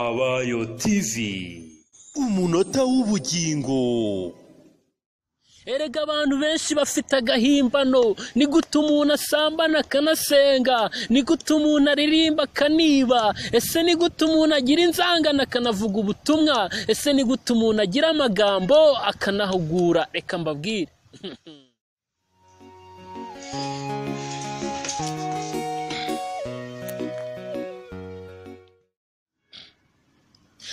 Abayo TV umunota w'ubugingo erega abantu benshi bafite agahimbano ni gute umuntu asambana akanasenga ni gute umuntu aririmba akaniba ese ni gute umuntu agira inzangano akanavuga ubutumwa ese ni gute umuntu agira amagambo akanahugura reka mbabwire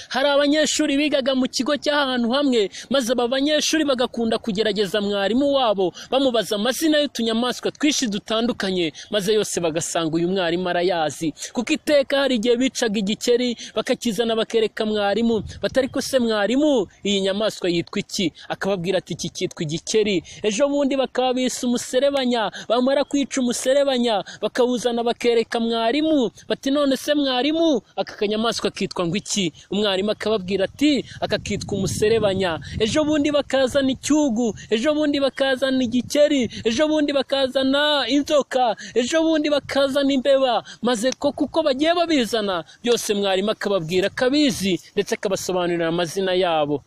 hari abanyeshuri bigaga mu kigo cy'ahantu hamwe maze aba banyeshuri bagakunda kugerageza mwarimu wabo bamubaza amazina y'utunyamaswa twinshi dutandukanye maze yose bagasanga uyu mwarimu arayazi kuko iteka hari igihe bicaga igikeri bakakizana bakereka mwarimu batari ko se mwarimu iyi nyamaswa yitwa iki akababwira ati iki cyitwa igikeri ejo bundi bakaba bise umuserebanya bamara kwica umuserebanya bakawuzana bakereka mwarimu bati none se mwarimu aka kanyamaswa kitwa ngo iki umwarimu akababwira ati aka kitwa umuserebanya ejo bundi bakazana icyugu ejo bundi bakazana igikeri ejo bundi bakazana inzoka ejo bundi bakazana imbeba maze ko kuko bagiye babizana byose mwarimu akababwira akabizi ndetse akabasobanurira amazina yabo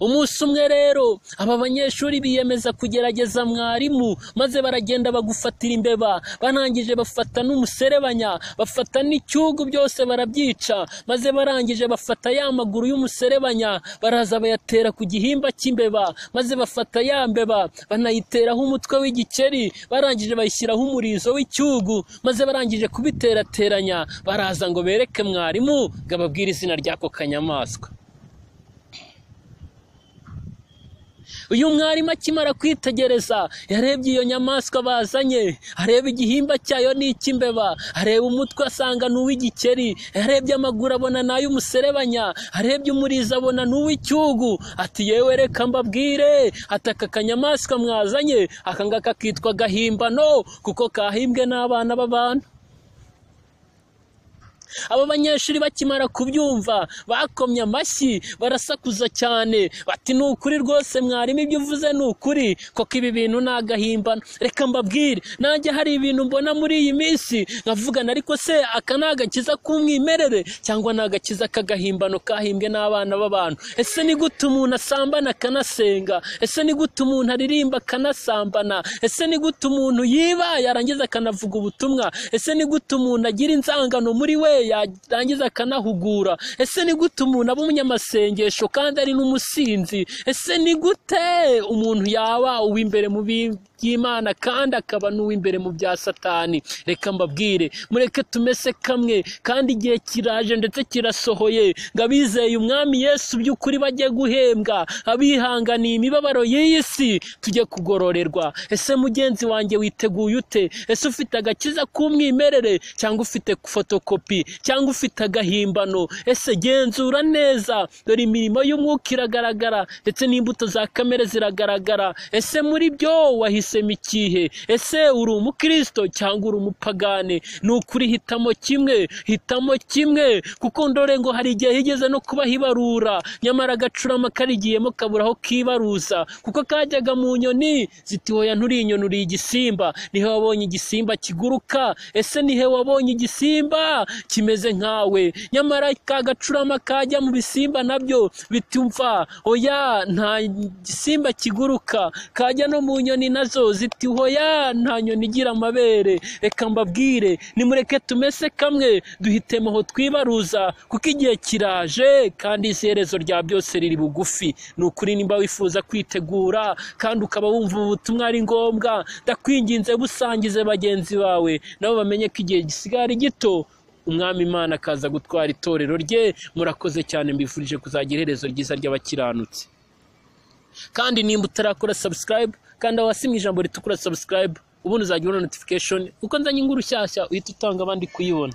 umunsi umwe rero aba banyeshuri biyemeza kugerageza mwarimu maze baragenda bagufatira imbeba barangije bafata n'umuserebanya bafata n'icyugu byose barabyica maze barangije bafata ya maguru y'umuserebanya baraza bayatera ku gihimba cy'imbeba maze bafata ya mbeba banayiteraho umutwe w'igikeri barangije bayishyiraho umurizo w'icyugu maze barangije kubiterateranya baraza ngo bereke mwarimu ngo ababwire izina ry'ako kanyamaswa uyu mwarimu akimara kwitegereza yarebye iyo nyamaswa bazanye areba igihimba cyayo ni icy'imbeba areba umutwe asanga ni uw'igikeri yarebye amaguru abona ni ay'umuserebanya arebye umurizo abona ni uw'icyugu ati yewe reka mbabwire ati aka kanyamaswa mwazanye aka ngaka kitwa gahimbano kuko kahimbwe n'abana b'abantu aba banyeshuri bakimara kubyumva bakomye amashyi barasakuza cyane bati ni ukuri rwose mwarimu ibyo uvuze ni ukuri koko ibi bintu ni agahimbano reka mbabwire nanjye hari ibintu mbona muri iyi minsi nkavugana ariko se aka ni agakiza k'umwimerere cyangwa ni agakiza k'agahimbano kahimbwe n'abana b'abantu ese ni gute umuntu asambana akanasenga ese ni gute umuntu aririmba akanasambana ese ni gute umuntu yiba yarangiza akanavuga ubutumwa ese ni gute umuntu agira inzangano muri we yarangiza akanahugura ese ni gute umuntu aba umunyamasengesho kandi ari n'umusinzi ese ni gute umuntu yaba uw'imbere mu by'imana kandi akaba n'uw'imbere mu bya satani reka mbabwire mureke tumese kamwe kandi igihe kiraje ndetse kirasohoye ngo abizeye umwami yesu by'ukuri bajye guhembwa abihanganiye imibabaro y'iyi si tujye kugororerwa ese mugenzi wanjye witeguye ute ese ufite agakiza k'umwimerere cyangwa ufite fotokopi cyangwa ufite agahimbano ese genzura neza dore imirimo y'umwuka iragaragara ndetse n'imbuto za kamere ziragaragara ese muri byo wahisemo ikihe ese uri umukristo cyangwa uri umupagane ni ukuri hitamo kimwe hitamo kimwe kuko ndore ngo hari igihe higeze no kuba hibarura nyamara agacurama karigiyemo kabura aho kibaruza kuko kajyaga mu nyoni zitiwoya nturi inyoni uri igisimba nihe wabonye igisimba kiguruka ese nihe wabonye igisimba kimeze nkawe nyamara ka gacurama kajya mu bisimba nabyo bitumva oya nta gisimba kiguruka kajya no mu nyoni nazo ziti hoya nta nyoni igira amabere reka mbabwire nimureke tumese kamwe duhitemo aho twibaruza kuko igihe kiraje kandi iherezo rya byose riri bugufi ni ukuri nimba wifuza kwitegura kandi ukaba wumva ubutumwa ari ngombwa ndakwinginze busangize bagenzi bawe nabo bamenye ko igihe gisigara gito umwami imana akaza gutwara itorero rye murakoze cyane mbifurije kuzagira iherezo ryiza ry'abakiranutsi kandi nimba utarakora sabusikarayibu kanda hasi mu ijambo ritukura sabusikarayibu ubundi uzajya ubona notifikashoni kuko nzanye inkuru nshyashya uhita utanga abandi kuyibona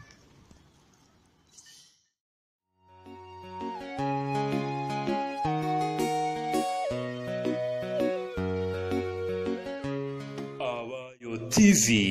abayo tivi